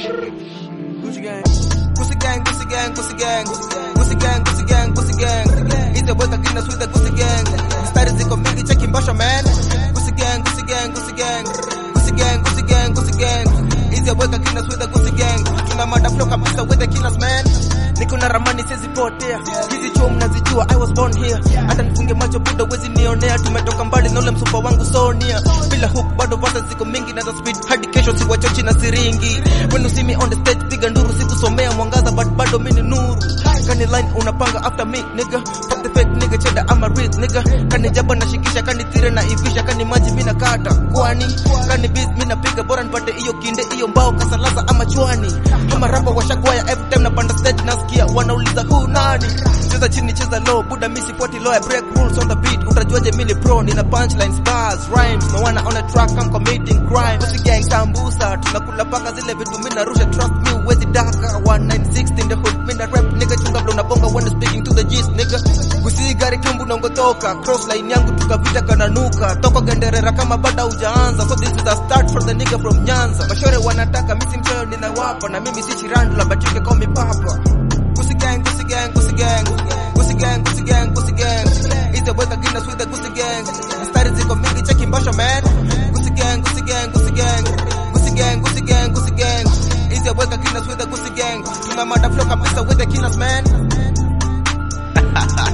Gucci gang. Gucci gang, Gucci gang, Gucci gang. Gucci gang, Gucci gang, Gucci gang. Hizo weka Guinness with the Gucci gang. Mistari ziko mingi cheki mbasha man. Gucci gang, Gucci gang, Gucci gang. Gucci gang, Gucci gang, Gucci gang. Hizo weka Guinness with the Gucci gang. Tuna mada flow kabisa with the killers man. Niko na ramani siwezi potea. Hizi chuo mnazijua I was born here. Hata nifunge macho buda wezi nionea. Tumetoka mbali na ule msupa wangu Sonia. Bila hook bado vata ziko mingi na za speed hadi kesho si wachochi na siringi. When you see me on the stage piga nduru sikusomea mwangaza but bado mimi ni nuru. Kani line unapanga after me nigga. Fuck the fake nigga cheddar ama rich nigga. Kani jaba na shikisha kani tire na ivisha kani maji mimi nakata. Kwani kani beat mimi napiga bora nipate hiyo kinde hiyo mbao kasalaza ama chwani. Kama rapa washakwaya every time napanda stage nasikia wanauliza who nani. Cheza chini cheza low buda mimi sifuati law I break rules on the beat utajuaje mimi ni pro nina punchlines bars rhymes no wanna on a track I'm committing crime Pussy gang sambusa tunakula paka zile vitu mimi narusha trust me uwezi daka 1960 in the hood mimi na rap nigga chunga blow na bonga when speaking to the G's nigga kusi gari kambu nongotoka cross line yangu tukavita kananuka toka genderera kama bada hujaanza so this is a start for the nigga from Nyanza mashore wanataka mimi si mchoyo ninawapa na mimi si chirandula but you can call me papa Pussy gang, pussy gang, pussy gang. Pussy gang, pussy gang, pussy gang. Hizo weka Guinness with the pussy gang. Mistari ziko mingi cheki mbasha man. Pussy gang, pussy gang, pussy gang. Pussy gang, pussy gang, pussy gang. Hizo weka Guinness with the pussy gang. Tuna mada flow kabisa with the killers man.